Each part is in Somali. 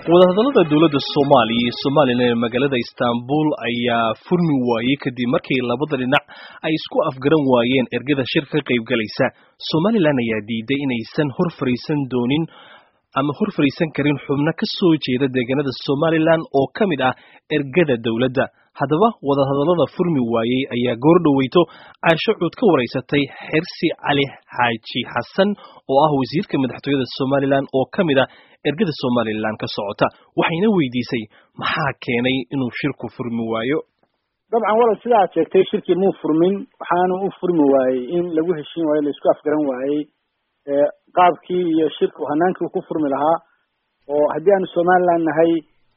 wadahadallada dowladda soomaaliya iyo somalilan ee magaalada istanbul ayaa furmi waayey kadib markii labada dhinac ay isku afgaran waayeen ergada shir ka qaybgalaysa somalilan ayaa diiday inaysan hor fariisan doonin ama hor fariisan karin xubno ka soo jeeda deegaanada somalilan oo ka mid ah ergada dowladda haddaba wadahadallada furmi waayey ayaa goor dhoweyto caaisho cuud ka waraysatay xersi cali xaaji xasan oo ah wasiirka madaxtooyada somalilan oo ka mid ah ergada somalilan ka socota waxayna weydiisay maxaa keenay inuu shirku furmi waayo dabcan walal sida aad sheegtay shirkii muu furmin waxaana u furmi waayey in lagu heshiin waayo la isku afgaran waayey qaabkii iyo shirku hanaankii uu ku furmi lahaa oo haddii aanu somaliland nahay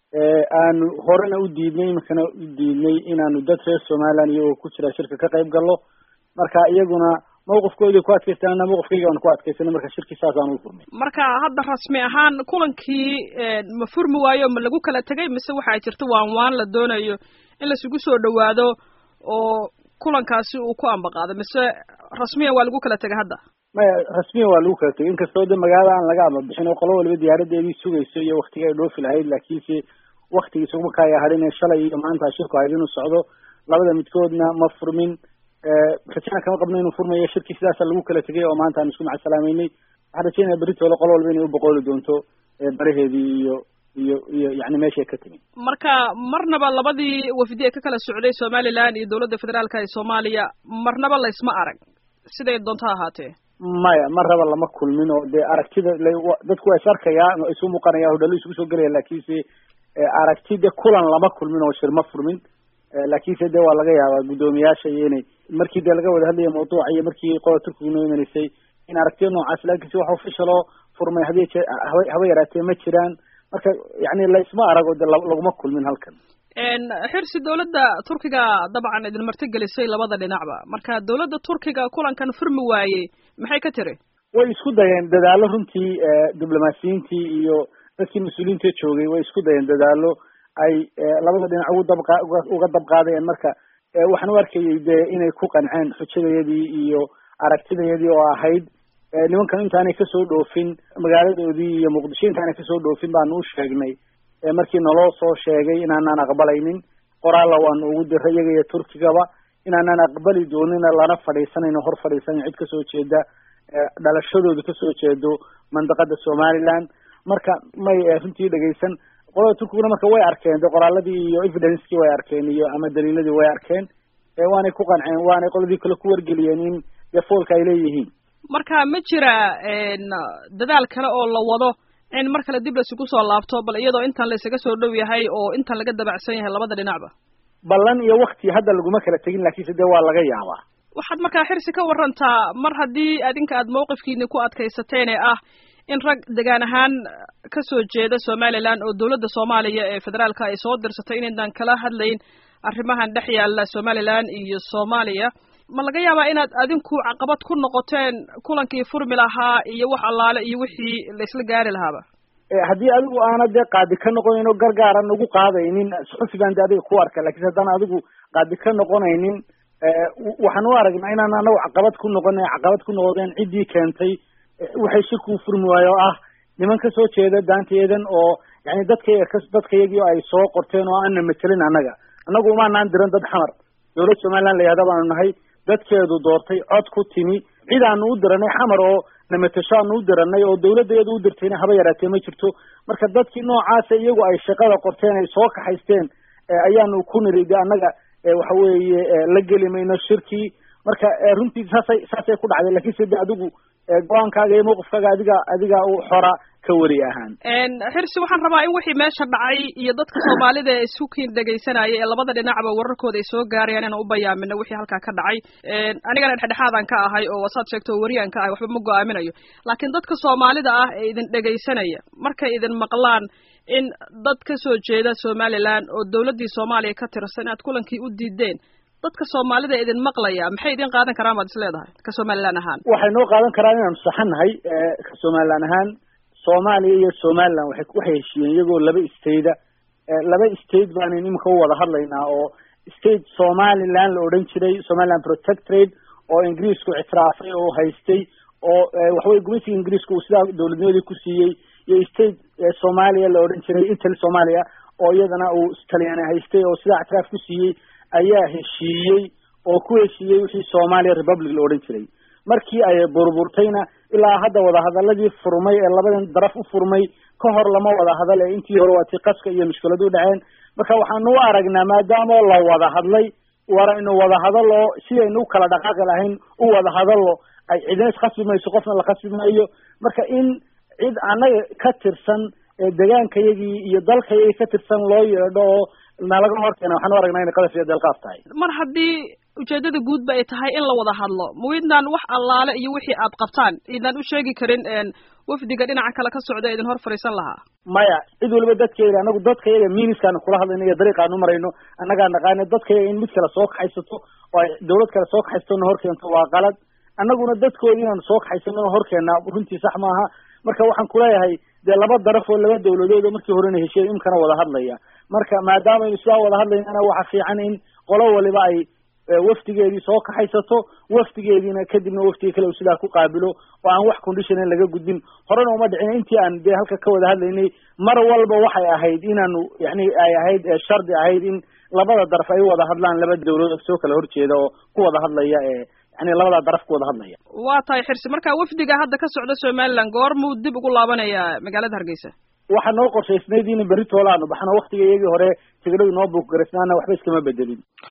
aanu horena u diidnay iminkana u diidnay inaanu dad reer somaliland iyagoo ku jira shirka ka qayb gallo marka iyaguna mawqifkoodii ku adkaystaan mawqifkayga aan ku adkaysanay marka shirkii saasaan u furmay marka hadda rasmi ahaan kulankii ma furmi waayo ma lagu kala tegay mise waxaa jirta waan waan la doonayo in laisugu soo dhawaado oo kulankaasi uu ku ambaqaado mise rasmiyan waa lagu kala tegay hadda maya rasmiyan waa lagu kala tegay inkastoo de magaalada aan laga ambabixin oo qolo waliba diyaaradeedii sugayso iyo waktiga ay dhoofi lahayd laakiinse waktigii isuguma kaya hadhin shalay iyo maanta shirku hayd inuu socdo labada midkoodna ma furmin rajana kama qabno inuu furmayo shirkii sidaasa lagu kala tegay oo maanta aan isku macasalaameynay waxaan rajeynaya beritoole qolo walba inay uboqooli doonto baraheedii iyo iyo iyo yani meeshay ka timi marka marnaba labadii wafdi ee ka kala socday somaliland iyo dowladda federaalka ee soomaaliya marnaba laysma arag siday doonto ha ahaatee maya mar raba lama kulmin oo dee aragtida dadku waa is arkayaa isu muuqanaya hodhalo isugu soo gelaya laakiinse aragti de kulan lama kulmin oo shir ma furmin laakiinse de waa laga yaabaa guddoomiyaasha iyo inay markii dee laga wada hadlaya mawduuca iyo markii qola turkiga noo imanaysay in aragtiya noocaas laakiinse wax officialoo furmay hadi haba yaraatee ma jiraan marka yani laysma arago de laguma kulmin halkan xirsi dowladda turkiga dabcan idin martigelisay labada dhinacba marka dowladda turkiga kulankan furmi waayey maxay ka tiri way isku dayeen dadaalo runtii diblomaasiyiintii iyo dadkii mas-uuliyiinta joogay way isku dayeen dadaalo ay labada dhinac ugu dabqa uga dabqaadayeen marka waxaan u arkayay dee inay ku qanceen xujadayadii iyo aragtidayadii oo ahayd nimankan intaanay kasoo dhoofin magaaladoodii iyo muqdisho intaanay kasoo dhoofin baanu u sheegnay markii naloo soo sheegay inaanaan aqbalaynin qoraalla waanu ugu diray iyaga iyo turkigaba inaanaan aqbali doonina lana fadhiisanayno hor fadhiisanayn cid kasoo jeeda dhalashadooda kasoo jeedo mandaqada somaliland marka may runtii dhegaysan qolada turkiguna marka way arkeen de qoraaladii iyo evidencekii way arkeen iyo ama daliiladii way arkeen waanay ku qanceen waanay qoladii kale ku wargeliyeen in dee foolka ay leeyihiin marka ma jira dadaal kale oo la wado in mar kale dib laisugu soo laabto bal iyadoo intan laysaga soo dhow yahay oo intan laga dabacsan yahay labada dhinacba ballan iyo wakti hadda laguma kala tegin laakiinse dee waa laga yaabaa waxaad markaa xirsi ka warantaa mar haddii adinka aad mawqifkiini ku adkaysateen ee ah in rag degaan ahaan kasoo jeeda somaliland oo dowladda soomaaliya ee federaalka ay soo dirsatay inaydaan kala hadlayn arrimahan dhex yaalla somaliland iyo soomaaliya ma laga yaabaa inaad adinku caqabad ku noqoteen kulankii furmi lahaa iyo wax allaale iyo wixii laisla gaari lahaaba haddii adigu aana dee qaadi ka noqonayn oo gargaaran ugu qaadaynin suxufi baan de adiga ku arka lakiinse haddaan adigu qaadi ka noqonaynin waxaan u aragnaa inaan anagu caqabad ku noqona caqabad ku noqdeen ciddii keentay waxay shirkuu furmi waayo oo ah niman kasoo jeeda daanteedan oo yani dadka dadkayagii ay soo qorteen oo aanna matelin annaga annagu umaanaan diran dad xamar dowlad somaliland la yihahda baanu nahay dadkeedu doortay cod ku timi cid aanu u diranay xamar oo namatasho aanu u diranay oo dawladdeedu u dirtayna haba yaraatee ma jirto marka dadkii noocaasa iyagu ay shaqada qorteen ay soo kaxaysteen ayaanu ku niri de annaga waxa weeye la geli mayno shirkii marka runtii saasay saasay ku dhacday lakiinse de adigu go-aankaaga iyo mawqifkaaga adiga adiga u xora ka wari ahaan xirsi waxaan rabaa in wixii meesha dhacay iyo dadka soomaalida ee isku kiin dhegaysanaya ee labada dhinacba wararkooda ay soo gaarayaan inaan u bayaamino wixii halkaa ka dhacay anigana dhexdhexaadan ka ahay oo wasaad sheegto oo wariyaan ka ahay waxba ma go-aaminayo laakiin dadka soomaalida ah ee idin dhegaysanaya markay idin maqlaan in dad kasoo jeeda somaliland oo dowladdii soomaaliya ka tirsan inaad kulankii u diideen dadka soomaalida idin maqlaya maxay idin qaadan karaan baad is leedahay ka somaliland ahaan waxay noo qaadan karaan inaanu saxannahay ka somaliland ahaan soomaaliya iyo somaliland waxay waxay heshiiyeen iyagoo laba stateda laba state baanan imika u wada hadlaynaa oo state somaliland la odhan jiray somaliland protectorate oo ingiriisku ictiraafay oo haystay oo waxaweye gumaysiga ingiriiska uu sidaa dowladnimadii ku siiyey iyo state soomaaliya la odhan jiray intel soomaaliya oo iyadana uu talyaani haystay oo sidaa ictiraaf ku siiyey ayaa heshiiyey oo ku heshiiyey wixii soomaaliya republic la odhan jiray markii ay burburtayna ilaa hadda wadahadaladii furmay ee labadan daraf u furmay ka hor lama wada hadal ee intii hore waa tii qaska iyo mushkiladu dhaceen marka waxaanu u aragnaa maadaama la wada hadlay waraynu wada hadalo sidaynu u kala dhaqaaqi lahayn u wada hadalo ay cidina iskhasbi mayso qofna la khasbi maayo marka in cid annaga ka tirsan ee degaankayagii iyo dalkayagii ka tirsan loo yeedho oo nalaga horkeena waxaan u aragnaa inay qadaf iyo deelqaaf tahay mar haddii ujeedada guudba ay tahay in la wada hadlo mawaydnaan wax allaale iyo wixii aad qabtaan idaan u sheegi karin wafdiga dhinaca kale ka socda idin hor fadhiisan lahaa maya cid waliba dadkayga anagu dadkayaga miiniskaanu kula hadlayno iyo dariiqaanu marayno annagaa naqaana dadkayaga in mid kale soo kaxaysato oo ay dawlad kale soo kaxaysatona horkeento waa qalad annaguna dadkoodi inaanu soo kaxaysano horkeena runtii sax maaha marka waxaan kuleeyahay dee laba daraf oo laba dawladood oo markii horena heshiyen imkana wada hadlaya marka maadaamaynu sidaa wada hadlaynana waxa fiican in qolo waliba ay wafdigeedii soo kaxaysato wafdigeediina kadibna wafdiga kale uu sidaa ku qaabilo oo aan wax condition laga gudbin horena uma dhicin intii aan dee halka ka wada hadlaynay mar walba waxay ahayd inaanu yani ay ahayd shardi ahayd in labada daraf ay wada hadlaan laba dawladood soo kala horjeeda oo ku wada hadlaya ee yani labadaa daraf ku wada hadlaya waa tahay xirsi marka wafdiga hadda ka socda somaliland goormuu dib ugu laabanaya magaalada hargeysa waxaa noo qorshaysnayd in berri toolaanu baxno waktiga iyagii hore tigidhadu noo buuk garaysnaana waxba iskama bedelin